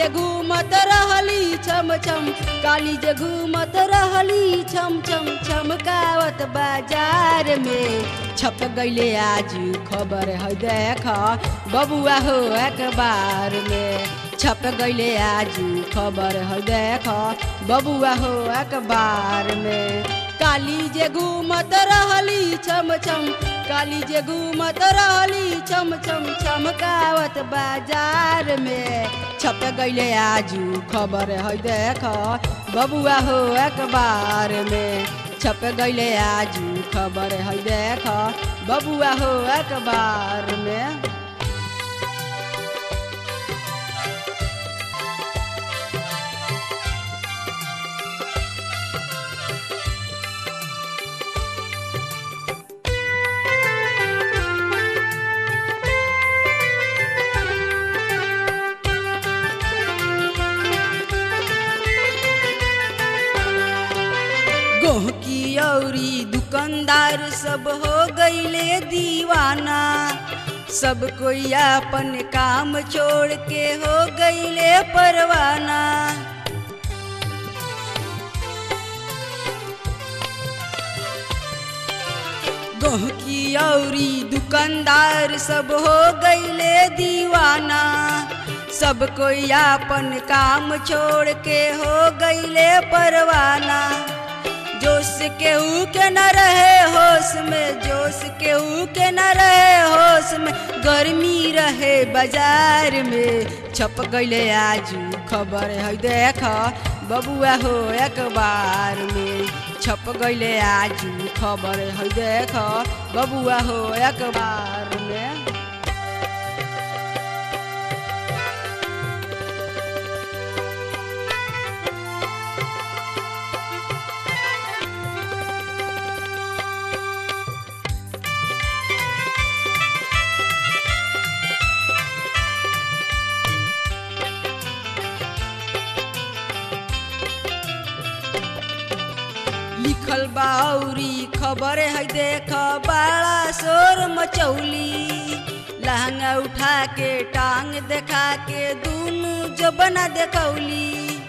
जे घूमत रहली छम छम काली जे घूमत रहली छम छम छमकावत बाजार में छप गईले आज खबर है देख बबुआ हो अखबार में छप गईले आज खबर है देख बबुआ हो अखबार में काली जे घूमत रहली छम छम काली जे घूमत रहली छम छम छमकावत बाजार में छप गईले आजू खबर है देख बबुआ हो अखबार में छप गईले आजू खबर है देख बबुआ हो अखबार में गोहकी औरी दुकानदार सब हो गईले दीवाना सब कोई अपन काम छोड़ के हो गईले परवाना गोहकी औरी दुकानदार सब हो गईले दीवाना सब कोई अपन काम छोड़ के हो गईले परवाना जोश केहू के न रहे होश में जोश केहू के न रहे होश में गर्मी रहे बाजार में छप गईले आजू खबर है देख बबुआ हो अखबार में छप गईले आजू खबर है देख बबुआ हो अखबार में लिखल बाउरी खबर है देख बड़ा शोर मचौली लहंगा उठा के टांग देखा के दूनु जबना देखौली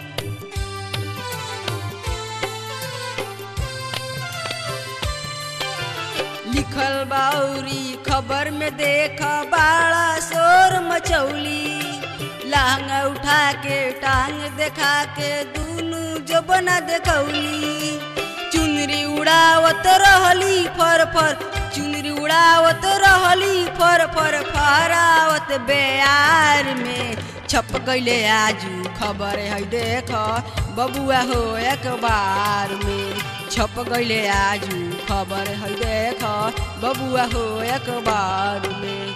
लिखल बाउरी खबर में देख बड़ा शोर मचौली लहंगा उठा के टांग देखा के दूनु जबना देखौली चुनरी उड़ावत रहली फर फर चुनरी उड़ावत रहली फर फर फहरावत बेयार में छप गईले आजू खबर है देख बबुआ हो अखबार में छप गईले आजू खबर है देख बबुआ हो अखबार में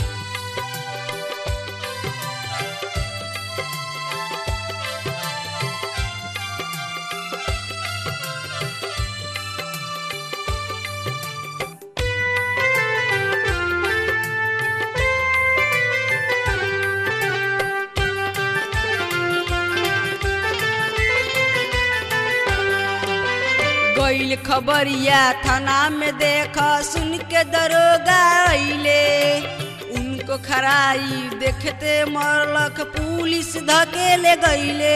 गईल खबरिया थाना में देख सुन के दरोगा अइले उनको खराई देखते मरलक पुलिस धकेले गईले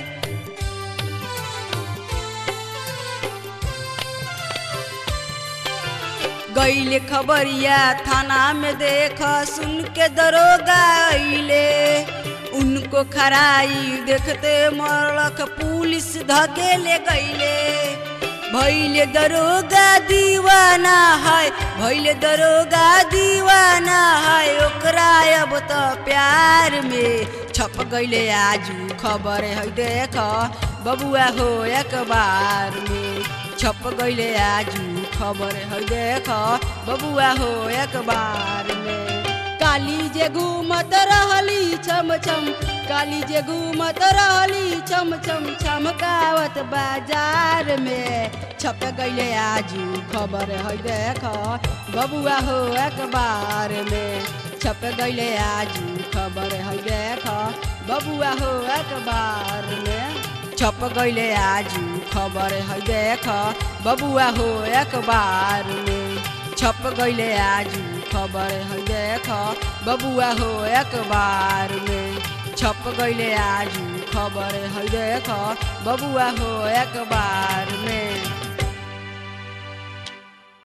गईले खबरिया थाना में देख सुन के दरोगा अइले उनको खराई देखते मरलक पुलिस धकेले गईले भैले दरोगा दीवाना है भैले दरोगा दीवाना है ओकरा अब तो प्यार में छप गईले आजू खबर है देख बबुआ हो अखबार में छप गईले आजू खबर है देख बबुआ हो अखबार में काली जे घूमत रहली छम छम काली जे घूमत रहली छम छम छमकावत बाजार में छप गईले आजू खबर है देख बबुआ हो अखबार में छप गईले आजू खबर है देख बबुआ हो अखबार में छप गईले आजू खबर है देख बबुआ हो अखबार में छप गईले आजू खबर है देख बबुआ हो अखबार में छप गईले आजू खबर है देख बबुआ हो अखबार में